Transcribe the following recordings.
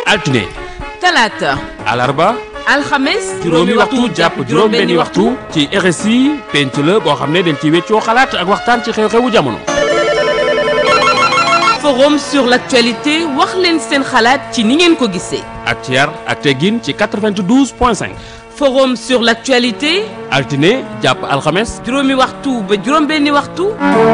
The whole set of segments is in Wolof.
altine talaata alarba alxames juróomi waxtu jàpp juróom benni waxtu ci RSI penc la boo xam ne dañ ci weccoo xalaat ak waxtaan ci xew-xewu jamono forum sur l'actualité wax leen seen xalaat ci ni ngeen ko gisee ak ci yar ak teggin ci 92 point 5 forum sur l'actualité altine jàpp alxames juróomi waxtu ba juróom benni waxtu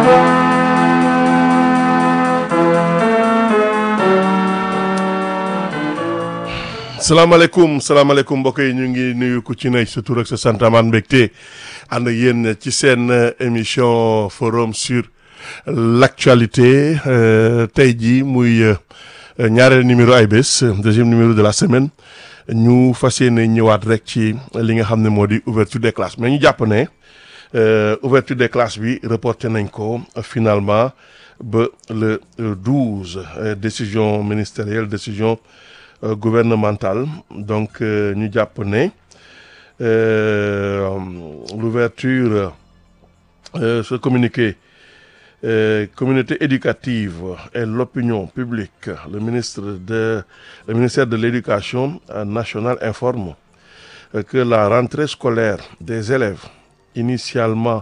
salaamaaleykum salaamaaleykum mbokk yi ñu ngi nuyu ku ci ne sa tur ak sa sant amaan mbégte ànd ak yéen ci seen émission forum sur l'actualité tey jii muy ñaareel numéro ay bés deuxième numéro de la semaine ñu fas yéene ñëwaat rek ci li nga xam ne moo di ouverture des classes mais ñu jàpp ne ouverture des classes bi reporté nañ ko finalement ba le 12 décision ministérielle décision gouvernementale donc ñu jàpp ne l'ouverture ce communiqué communauté éducative et l'opinion publique le ministre de le ministère de l'éducation nationale informe que la rentrée scolaire des élèves initialement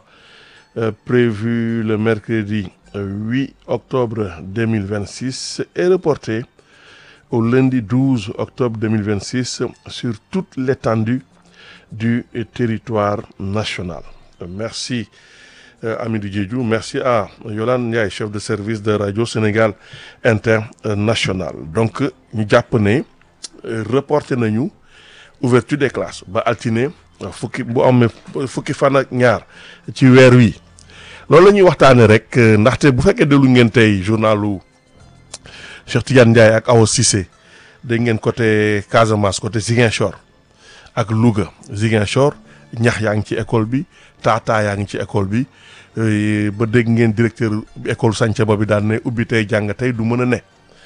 prévue le mercredi 8 octobre 2026 est reportée au lundi 12 octobre 2026 sur toute l'étendue du territoire national. Merci euh, Amidou Diédhiou, merci à Yolande Ndiaye, chef de service de Radio Sénégal International. Donc ñu jàpp ne reporté nañu ouverture des classes ba altine fukki bu amee fukki fan ak ñaar ci weer wi loolu la ñuy waxtaane rek ndaxte bu fekkee déglu ngeen tey journalu Cheikh Tidiane Ndiaye ak Awa Cissé dégg ngeen côté Casamance côté Ziguinchor ak Louga Ziguinchor ñax yaa ngi ci école bi taataa yaa ngi ci école bi ba dégg ngeen directeur école Santhiaba bi daan ne ubbi tey jàng tey du mën a ne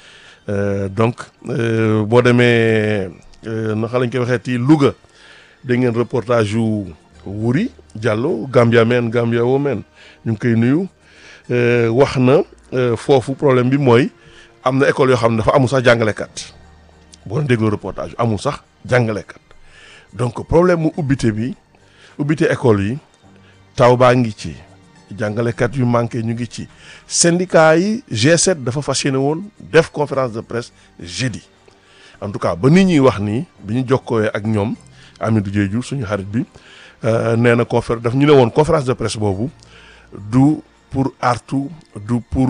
donc boo demee naka lañ koy waxee ci Louga dégg ngeen reportage yu Wuri Diallo Gambia men Gambia wo men ñu ngi koy nuyu wax na foofu problème bi mooy. am na école yoo xam ne dafa amul sax jàngalekat boo déglu reportage amul sax jàngalekat donc problème mu ubbite bi ubbite école yi taw baa ngi ci jàngalekat yu manqué ñu ngi ci syndicat yi G7 dafa fas yéene woon def conférence de presse jeudi en tout cas ba nit ñuy wax nii bi ñu jokkooyee ak ñoom Amidou Diédhiou suñu xarit bi nee na conférence daf ñu ne woon conférence de presse boobu du pour artu du pour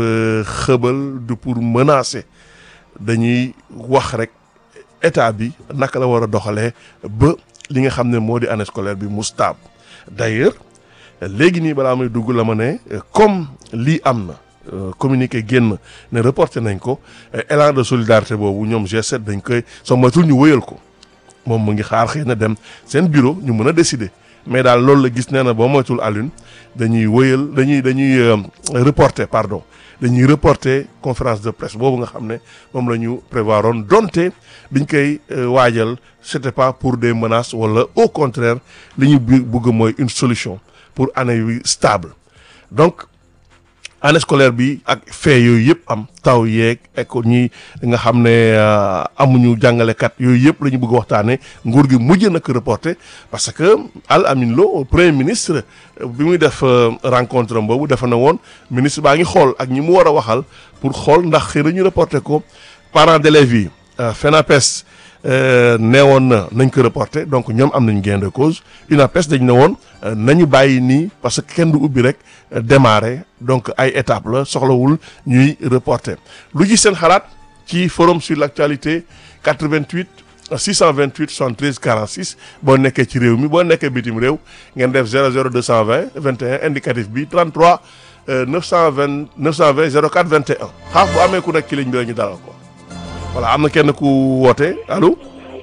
xëbal du pour menacer dañuy wax rek état bi naka la war a doxalee ba li nga xam ne moo di année scolaire bi mu stable d'ailleurs léegi nii balaa may dugg la ma ne comme lii am na communiqué génn ne reporté nañ ko élan de solidarité boobu ñoom G7 dañ koy soo matul ñu wëyal ko moom mu ngi xaar xëy na dem seen bureau ñu mën a décider mais daal loolu la gis nee na boo moytul Alioune dañuy wëyal dañuy dañuy reporter pardon dañuy reporter conférence de presse boobu nga xam ne moom la ñu prévoir oon donte biñ koy waajal c'était pas pour des menaces wala au contraire li ñu bëgg mooy une solution pour année yu stable donc année scolaire bi ak fait yooyu yëpp am taw yeeg école ñi nga xam ne amuñu jàngalekat yooyu yëpp la ñu bëgg waxtaanee nguur gi mujj na ko reporté parce que Al Amin Lo premier ministre bi muy def rencontre am boobu dafa na woon ministre baa ngi xool ak ñi mu war a waxal pour xool ndax xëy na ñu reporté ko parents d'élèves yi FENAPES neewoon na nañ ko reporté donc ñoom am nañ gain de cause UNAPES dañ ne woon nañu bàyyi nii parce que kenn du ubbi rek démarrer donc ay étapes la soxlawul ñuy reporter lu ci seen xalaat ci forum sur l'actualité 88 628 73 46 boo nekkee ci réew mi boo nekkee bitim réew ngeen def 00 220 21 indicatif bi 33 920 920 04 21 xaaf bu amee ku nekk ci ligne bi la ñu dalal ko voilà am na kenn ku woote allo.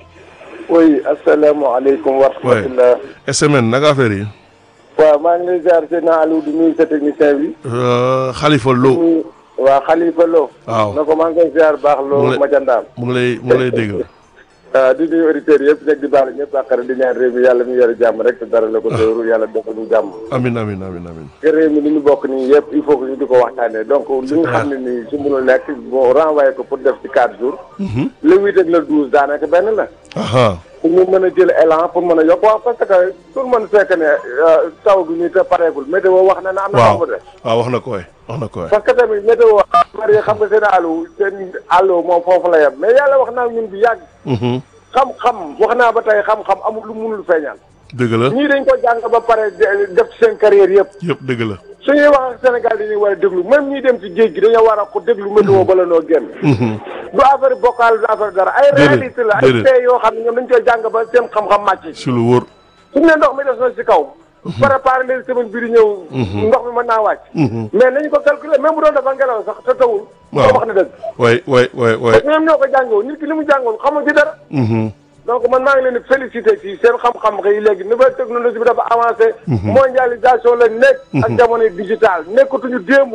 oui asalaamaaleykum wa rahmatulah. SMN naka affaire yi. waaw maa ngi lay ziar seen Aliou di nuyu sa technicien bi. Khalifa Lo. waaw Khalifa Lo. waaw na ko maa ngi koy ziar baax mu Lo ngi lay- Majandaam. mu ngi lay mu ngi lay dégg. di nuyu auditeurs yëpp nekk di baalu ñëpp àqara di ñaan réew mi yàlla mi yore jàmm rek te dara la ko dóoru yàlla defal ñu jàmm amin amin amin amin te réew mi li ñu bokk nii yëpp il faut que ñu di ko waxtaanee donc li nga xam ne nii su mënul nekk bon renvoyé ko pour def ci quatre jours le huit ak le douze daanaka benn la aha pour ñu mën a jël élan pour mën a yokk waaw parce que tout le monde fekk ne taw bi nii te pareegul météo wax na ne am na waaw xam de waaw wax na ko waay wax na ko waay parce que tamit météo bari xam nga seen àllu seen àllu moom foofu la yem mais yàlla wax naa ñun bi yàgg Mhm. xam-xam wax naa ba tey xam-xam amul lu munul feeñal dëgg la ñii dañ ko jàng ba pare de- def ci seen carrière yëpp yëpp dëgg la suñuy wax ak Sénégal dañuy war a déglu même ñiy dem ci géej gi dañoo war a ko déglu météo bala noo génn Mhm. du affaire bokkal du affaire dara ay Déedéet, réalité la ay déedéet. fee yoo xam ne ñoom dañ koy jàng ba seen xam-xam màcc si lu wóor suñu ne ndox mi des na si kaw préparé leen semaine bii di ñëw ndox mi mën naa wàcc Mhm. mais nañu ko calculer même bu doon dafa ngelaw sax te tawul Waaw. ko wax na dëgg waay waay waay waay parce que ñoom ñoo ko jàngoo nit ki li mu jàngoon xamul ci dara Mhm. donc man maa ngi leen di félicité ci seen xam-xam xëy léegi nouvelle technologie bi dafa avancé mondialisation la nekk ak jamono digital nekkatuñu démb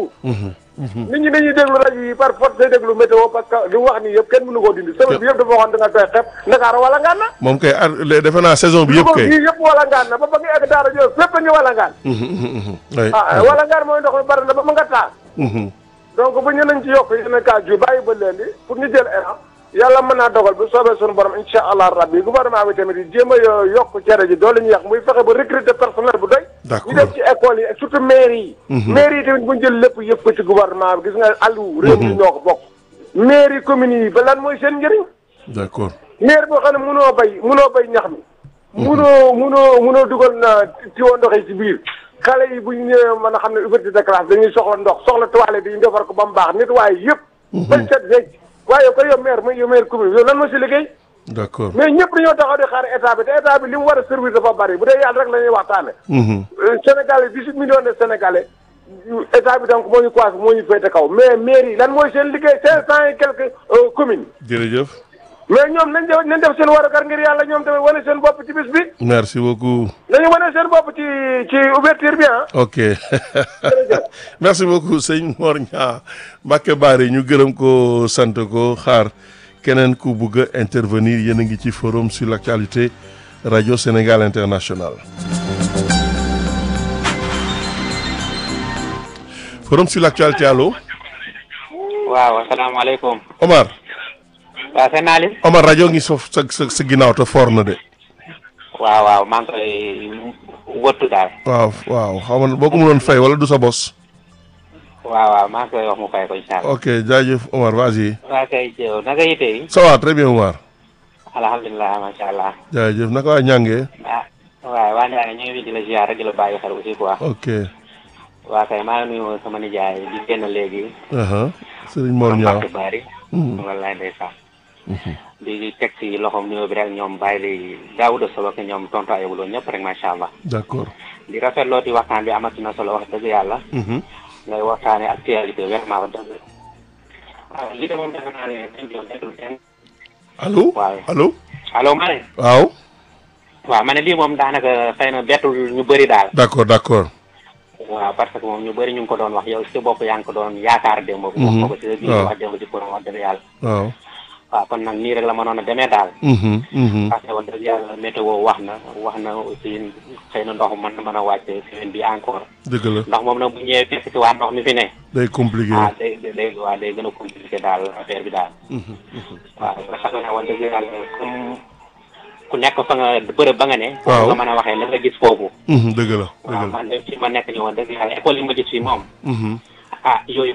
nit ñi dañuy déglu rajo yi par force day déglu météo parce que li mu wax nii yëpp kenn mënu koo dindi semaine bi yëpp dafa waxoon da nga koy xeeb Ndakaar wala ngaan na moom kay ar le- defe naa saison bi yëpp Louga kay bii yëpp wala ngaan na ba ba nga egg daara jooy fépp a ngi wala ngaan Mhm, mhm, mhm. waay ah wala ngaan mooy ndox mi bari na ba ma nga taal Mhm. donc bu ñu nañ ci yokk yeneen cas yu bàyyi ba leen di pour ñu jël élan yàlla mën naa dogal bu soobee suñu borom incha allah rabbi gouvernement bi tamit yi jéem a yo- yokk cere ji doole ñu yàq muy fexe ba recruter personnel bu doy D'accord. ñu dem ci école yi ak surtout mairie yi mairie yi tamit bu ñu jël lépp yëpp ko ci gouvernement bi gis nga àllu réew mi ñoo ko bokk mairie communes yi ba lan mooy seen njëriñ d'accord maire boo xam ne munoo bay munoo bay ñax mi munoo munoo munoo dugal na tiwo ndox yi ci biir xale yi bu ñu ñëwee mën a xam ne ouverture de classe dañuy soxla ndox soxla toilette yi ñu defar ko ba mu baax nit waaye yëpp bañ set wecc waaye yow koy yow maire muy yow maire commune yow lan moo si liggéey d'accord mais ñëpp dañoo taxaw di xaar état bi te état bi li mu war a servir dafa bari bu dee yàlla rek la ñuy waxtaane Mhm. Sénégalais dix-huit millions de Sénégalais état bi donc moo ñu coiffé moo ñu féete kaw mais maire yi lan mooy seen liggéey cinq cent et quelques euh, communes jërëjëf mais ñoom nañ def nañ def seen warugar ngir yàlla ñoom tamit wane seen bopp ci bis bi merci beaucoup nañu wane seen bopp ci ci ouverture bi ah. ok merci beaucoup sëñ Mor Niang Mbacke Bari ñu gërëm ko sant ko xaar keneen ku bugg a intervenir yéen a ngi ci forum sur l'actualité radio Sénégal International forum sur l'actualité allo waaw asalaamaaleykum Omar waaw seen naa leen Omar rajo ngi sof sa sa sa ginnaaw te foor na de waaw waaw maa ngi koy wëttu daal waaw waaw xam nga boo ko mënoon fay wala du sa bos waaw waaw maa ngi koy wax mu fay ko incha allah ok jaajëf Omar vas-y waaw kay jëw naka yite yi ça va très bien Omar alhamdulilah macha allah jaajëf naka waa ñàngee ah waaw waa Ndiaye ñu ngi fi di la ziar rek di la bàyyi xel aussi quoi ok waa kay maa ngi nuyu sama nijaay di génn léegi aha Sëriñ Mor Niang Mbacke Bari wallaay ndeysaan di teg si loxoom nuyoo bi rek ñoom bàyyi li Daouda Sow ak ñoom tontu ayibuloo ñëpp rek macha allah d'accord di rafetloo ti waxtaan bi amati na solo wax dëgg yàlla Mhm. ngay waxtaane actualité vraiment wax dëgg waaw li de moom defe naa ne dañ doon déglu kenn allo waaw. allo allo ma ne waaw waaw ma ne lii moom daanaka xëy na bettul ñu bëri daal d'accord d'accord waaw parce que moom ñu bëri ñu ngi ko doon wax yow si bopp yaa ngi ko doon yaakaar démb wax ko ko si biir waaw. wax démb ci pour wax dëgg yàlla waaw waaw kon nag nii rek la mënoon a demee daal Mhm, mhm. parce que wax dëgg yàlla météo wax na wax na aussi xëy na ndox mën na mën a wàcce semaine bi encore dëgg la ndax moom nag bu ñëwee fekk si waa ndox mi fi ne day compliqué ah day day waaw day gën a compliqué daal affaire bi daal waaw nga xam ne wax dëgg yàlla comme ku nekk fa nga bërëb ba nga ne Waaw. foofu nga mën a waxee la nga gis foofu Mhm, dëgg la dëgg waaw la man de fi ma nekk ni woon dëgg yàlla école yi ma gis fii moom Mhm. ah yooyu